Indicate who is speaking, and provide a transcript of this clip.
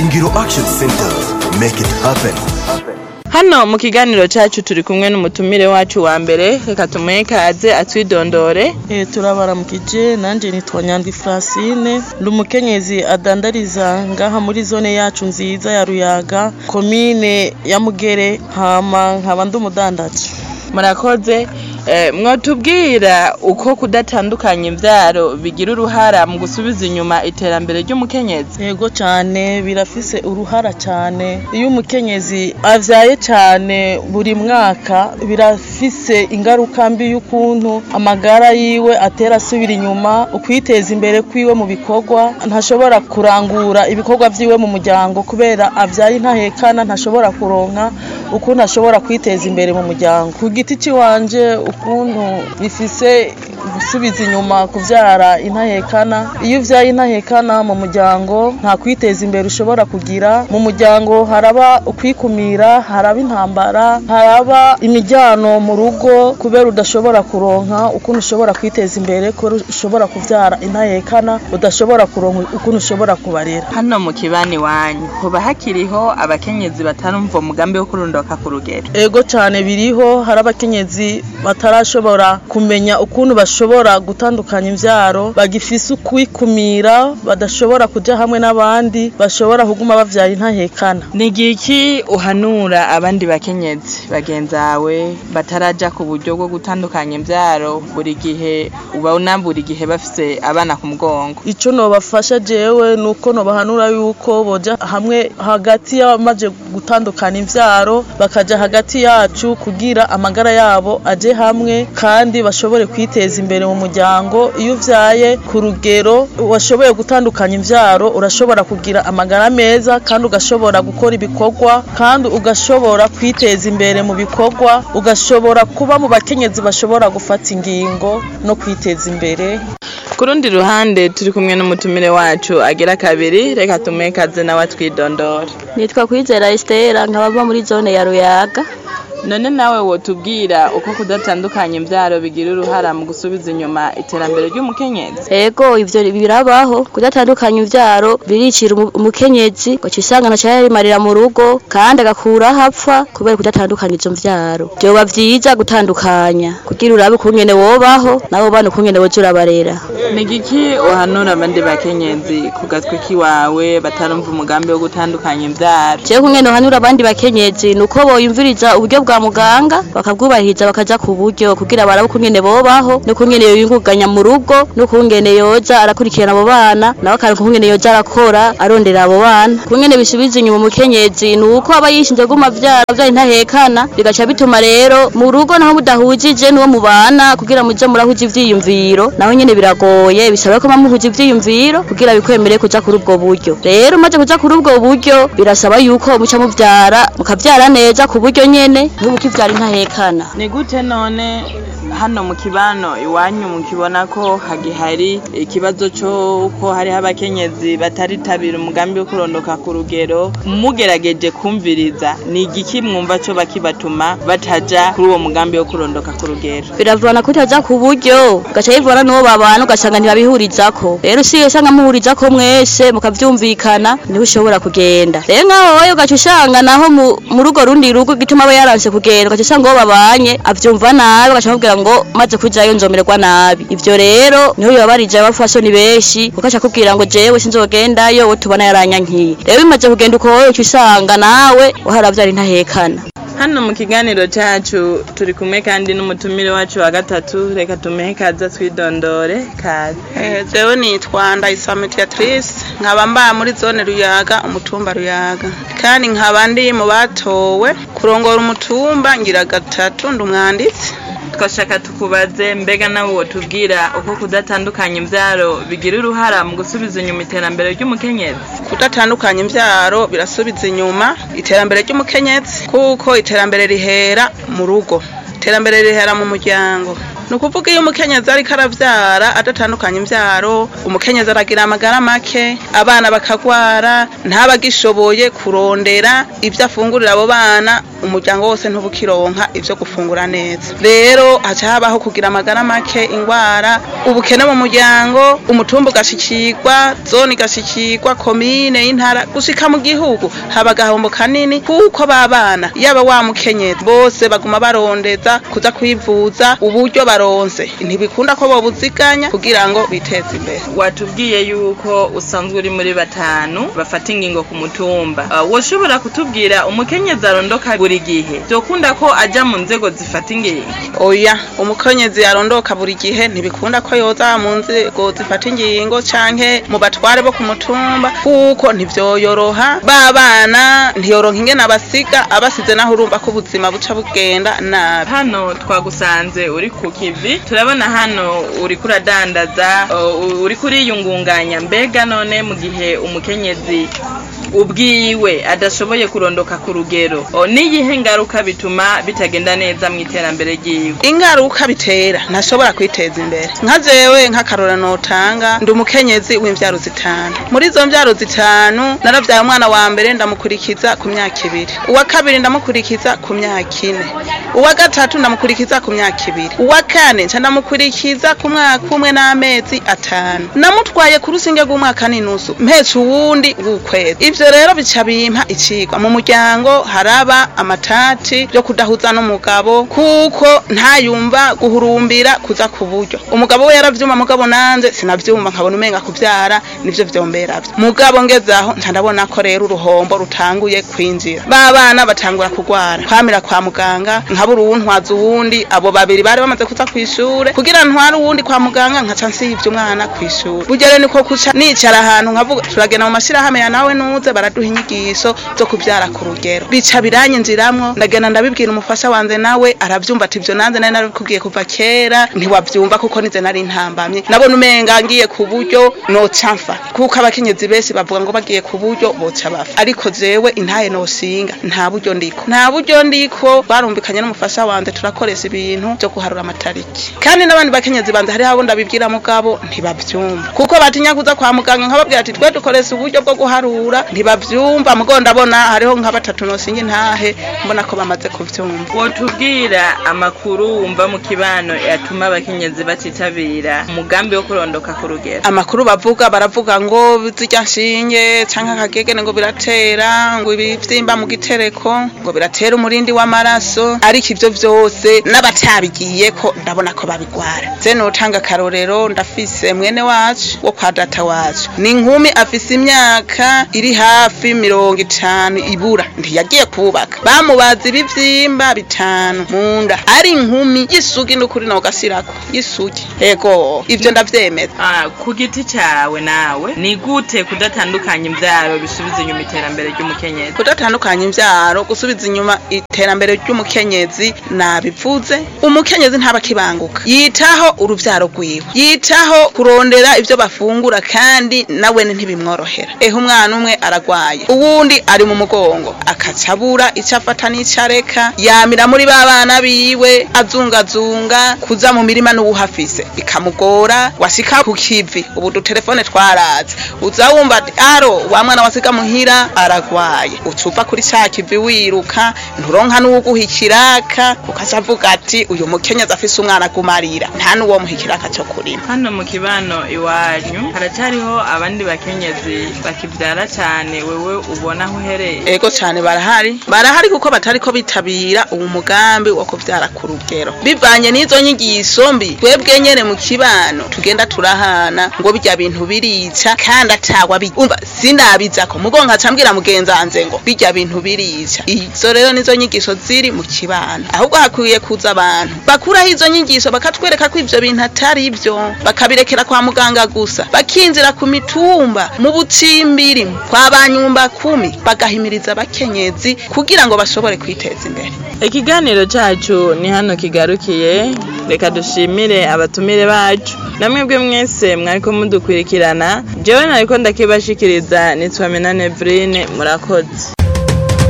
Speaker 1: ingiro action center make it happen
Speaker 2: hano mu kiganiro cyacu turi kumwe n'umutumire wacu wa mbere reka tumuhe kaze atwidondore
Speaker 3: Eh, turabaramukije nanjye nitwa nyandwi francine ndi umukenyezi adandariza ngaha muri zone yacu nziza ya ruyaga komine ya mugere hama nkaba ndi umudandaji
Speaker 2: murakoze Eh, mwotubwira uko kudatandukanya imbyaro bigira uruhara mu gusubiza inyuma iterambere ry'umukenyezi
Speaker 3: yego cyane birafise uruhara cyane iyo umukenyezi avyaye cyane buri mwaka birafise ingaruka mbi y'ukuntu amagara yiwe atera asubira inyuma ukwiteza imbere kwiwe mu bikorwa ntashobora kurangura ibikorwa vyiwe mu muryango kubera avyaye ntahekana ntashobora kuronka ukuntu ashobora kwiteza imbere mu muryango ku giti ciwanje ukuntu bifise gusubiza inyuma kuvyara intahekana iyo uvyaye intahekana mu muryango nta kwiteza imbere ushobora kugira mu muryango haraba ukwikumira haraba intambara haraba imijyano mu rugo kubera udashobora kuronka ukuntu ushobora kwiteza imbere kubera ushobora kuvyara intahekana udashobora kuronka ukuntu ushobora kubarera
Speaker 2: hano mu kibani wanyu hoba hakiriho abakenyezi batarumva umugambi wo kurundoka ku rugero
Speaker 3: ego cyane biriho hari abakenyezi batarashobora kumenya ukuntu bashobora gutandukanya imbyaro bagifise ukwikumira badashobora kuja hamwe n'abandi bashobora kuguma bavyara intahekana
Speaker 2: ni igiki uhanura abandi bakenyezi bagenzawe bataraja ku buryo bwo gutandukanya imbyaro buri gihe ubona buri gihe bafise abana ku mugongo
Speaker 3: ico nobafasha jewe nuko nobahanura yuko boja hamwe hagati y'abamaze gutandukana imvyaro bakaja hagati yacu kugira amagara yabo aje hamwe kandi bashobore kwiteza imbere mu muryango iyo uvyaye ku rugero washoboye gutandukanya imvyaro urashobora kugira amagara meza kandi ugashobora gukora ibikorwa kandi ugashobora kwiteza imbere mu bikorwa ugashobora kuba mu bakenyezi bashobora gufata ingingo no kwiteza imbere
Speaker 2: ku rundi ruhande turi kumwe n'umutumire wacu agira kabiri reka tumuhe kaze nawe atwidondore
Speaker 4: nitwa kwizera Estera nkaba mba muri zone ya Ruyaga
Speaker 2: none nawe wotubwira uko kudatandukanya imbyaro bigira uruhara mu gusubiza inyuma iterambere ry'umukenyezi
Speaker 4: ego ivyo birabaho kudatandukanya imvyaro biricira umu- umukenyezi gaca usanga ntaco yarimarira mu rugo kandi agakura aho apfa kubera kudatandukanya izo mvyaro vyoba vyiza gutandukanya kugira urabe ukungene wobaho nabo bana ukungene woza urabarera
Speaker 2: ni igiki uhanura abandi bakenyezi ku gatwi kiwawe batarumva umugambi wo gutandukanya imbyaro
Speaker 4: jewe kungene uhanura abandi bakenyezi nuko boyumviriza uburyo bwa muganga bakabwubahiriza bakaja ku buryo kugira barabe ukungene bobaho n'ukungene yoyunguganya mu rugo n'ukungene yoza arakurikirana abo bana nawe akaronka ukungene yoza arakora arondera abo bana kungene bisubiza inyuma umukenyezi nuko aba yishinze guma vyara vyara intahekana bigaca bituma rero mu rugo naho mudahujije n'uwo mubana kugira muje murahuza ivyiyumviro naho nyene biragoye bisaba ko muhuza ivyiyumviro kugira bikwemere kuja kuri ubwo buryo rero maze kuja kuri ubwo buryo birasaba yuko muca muvyara mukavyara neza ku buryo nyene ntubukivyara intahekana
Speaker 2: ni gute none hano mu kibano iwanyu mukibona ko hagihari ikibazo cy'uko hariho abakenyezi bataritabira umugambi wo kurondoka ku rugero mugerageje kumviriza ni igiki mwumva cyo bakibatuma bataja kuri uwo mugambi wo kurondoka ku rugero
Speaker 4: biravana kutaja ku buryo ugaca bivana n'uwo babana ugasanga ntibabihurizako rero usigaye usanga muhurizako mwese mukavyumvikana niho ushobora kugenda rero nk'aho wowe ugaca usanga naho mu- mu rugo rundi rugo gituma aba yaranse kugenda ugaca usanga uwo babanye avyumva nabi ugaca amubwira ngo maze kujayo nzomererwa nabi ivyo rero niho yobarije abafasoni benshi kuko aca akubwira ngo jewe sinzogendayo we tubona yaranyankiye rero bimaze kugenda uko wowe uca usanga nawe waharavyara intahekana
Speaker 2: hano mu kiganiro cyacu turi kumwe kandi n'umutumire wacu wa gatatu reka tumuhe kaza twidondore kaze
Speaker 5: Eh, jewe nitwa Ndayisaba Mediatrice nkaba mba muri zone Ruyaga umutumba Ruyaga kandi nkaba ndi mu batowe kurongora umutumba ngira gatatu ndi umwanditsi
Speaker 2: twashaka tukubaze mbega nawe wotubwira uko kudatandukanya imbyaro bigira uruhara mu gusubiza inyuma iterambere ry'umukenyezi
Speaker 5: kudatandukanya imvyaro birasubiza inyuma iterambere ry'umukenyezi kuko iterambere rihera mu rugo iterambere rihera mu muryango ni ukuvuga iyo umukenyezi ariko aravyara adatandukanya imvyaro umukenyezi aragira amagara make abana bakagwara ntabagishoboye kurondera ivyo afungurira abo bana umuryango wose ntubukironka ivyo gufungura neza rero haca habaho kugira amagara make ingwara ubukene mu muryango umutumba ugashikirwa zone igashikirwa komine y'intara gushika mu gihugu haba agahombo kanini kuko babana yaba wa mukenyezi bose baguma barondeza kuza kwivuza uburyo baronse ntibikunda ko bobuziganya kugira ngo biteze imbere
Speaker 2: watubwiye yuko usanzwe uri muri batanu bafata ingingo ku mutumba uh, woshobora kutubwira umukenyezi arondoka buri gihe vyokunda ko aja mu nzego zifata ingingo
Speaker 5: oya umukenyezi yarondoka buri gihe ntibikunda ko yoza mu nzego zifata ingingo canke mu batware bo ku mutumba kuko ntivyoyoroha babana ntiyoronka ingene abasiga abasize naho urumva ko ubuzima buca bugenda nabi
Speaker 2: hano twagusanze uri ku kivi turabona hano uri kuradandaza uh, uri kuriyungunganya mbega none mu gihe umukenyezi ubwiwe adashoboye kurondoka ku rugero O, niyihe ngaruka bituma bitagenda neza mu iterambere ryiwe
Speaker 5: ingaruka bitera ntashobora kwiteza imbere nka jewe nk'akarora notanga ndi umukenyezi w'imvyaro zitanu muri izo mvyaro zitanu naravyaye umwana wa mbere ndamukurikiza ku myaka ibiri uwa kabiri ndamukurikiza ku myaka ine uwa gatatu ndamukurikiza ku myaka ibiri uwa kane nca ndamukurikiza ku mwaka umwe n'amezi atanu namutwaye ku rusinge rw'umwaka n'inusu mpetse uwundi w'ukwezi ivyo rero bica bimpa icigwa mu muryango haraba amatati yo kudahuza n'umugabo kuko ntayumva guhurumbira kuza ku buryo umugabo we yaravyuma mugabo nanje sinavyumva nkabona umenga kuvyara nivyo vyomberavyo mugabo ngezaho nca ndabona ko rero uruhombo rutanguye kwinjira ba bana batangura kugwara kwamira kwa muganga nkabura uwuntwaza uwundi abo babiri bari bamaze kuza kw'ishure kugira ntware uwundi kwa muganga nkaca nsivye umwana kw'ishure burya rero niko kuca nicara ahantu nkavuga turagenda mu mashirahamwe ya nawe nuze baraduha inyigisho zo kuvyara ku rugero bica biranyinjiramwo ndagenda ndabibwira umufasha wanje nawe aravyumva ati ivyo nanze nari narabikubwiye kuva kera ntiwavyumva kuko nize nari ntambamye nabona umenga ngiye ku buryo noca mfa kuko abakenyezi benshi bavuga ngo bagiye ku buryo boca bafa ariko jewe intaye noshinga nta buryo ndiko nta buryo ndiko barumvikanye n'umufasha wanje turakoresha ibintu vyo guharura amatariki kandi n'abandi bakenyezi banje hariho abo ndabibwira mugabo ntibavyumva kuko batinya kuza kwa muganga nkababwira ati twe dukoresha uburyo bwo guharura ntibavyumva mugo ndabona hariho nka batatu nosinga intahe mbona ko bamaze kuvyumva
Speaker 2: wotubwira amakuru wumva mu kibano yatuma abakenyezi batitabira umugambi wo kurondoka ku rugero
Speaker 5: amakuru bavuga baravuga ngo zirya nshinge canke akagegene ngo biratera ngo ibivyimba mu gitereko ngo biratera umurindi w'amaraso ariko ivyo vyose n'abatabigiyeko ndabona ko babigwara je notanga akarorero ndafise mwene wacu wo kwa data wacu ni inkumi afise imyaka iri hafi mirongo itanu ibura ntiyagiye kubaka bamubaza ibivyimba bitanu mu nda ari inkumi y'isugi n'ukuri nawe ugasirako y'isugi ego ivyo ndavyemeza
Speaker 2: Ah, ku giti cawe nawe ni gute kudatandukanya imvyaro bisubiza inyuma iterambere ry'umukenyezi
Speaker 5: kudatandukanya imvyaro gusubiza inyuma iterambere ry'umukenyezi nabivuze umukenyezi ntaba akibanguka yitaho uruvyaro rwiwe yitaho kurondera ivyo bafungura kandi nawene ntibimworohera ehe umwana umwe aragwaye uwundi ari mu mugongo akaca abura ico afata n'ico areka yamira muri ba bana biwe azungazunga kuza mu mirima n'uwuhafise bikamugora washika ku kivi ubu dutelefone twaraze uza wumva ati aro wa mwana wasiga muhira aragwaye ucuva kuri ca kivi wiruka nturonka n'uwuguha ikiraka ukaca avuga ati uyu mukenyezi afise umwana agumarira nta n'uwo muha ikiraka co kurima
Speaker 2: hano mu kibano iwanyu haracariho abandi bakenyezi bakivyara cane wewe ubona aho uhereye
Speaker 5: ego cane barahari barahari kuko batariko bitabira uwo mugambi wo kuvyara ku rugero bivanye n'izo nyigisho mbi twebwe nyene mu kibano tugenda turahana ngo birya bintu birica kandi atagwa bi- umva sinabizako mugo nkaca mbwira mugenzi wanje ngo birya bintu birica izo rero nizo nyigisho ziri mu kibano ahubwo hakwiye kuza abantu bakuraho izo nyigisho bakatwereka ko ivyo bintu atari vyo bakabirekera kwa muganga gusa bakinjira ku mitumba mu bucimbiri kwa banyumba kumi bagahimiriza abakenyezi kugira ngo bashobore kwiteza imbere
Speaker 2: ikiganiro cacu ni hano kigarukiye reka dushimire abatumire bacu namwebwe mwese mwariko mudukurikirana jewe nariko ndakibashikiriza nitwa Minane Evrine murakoze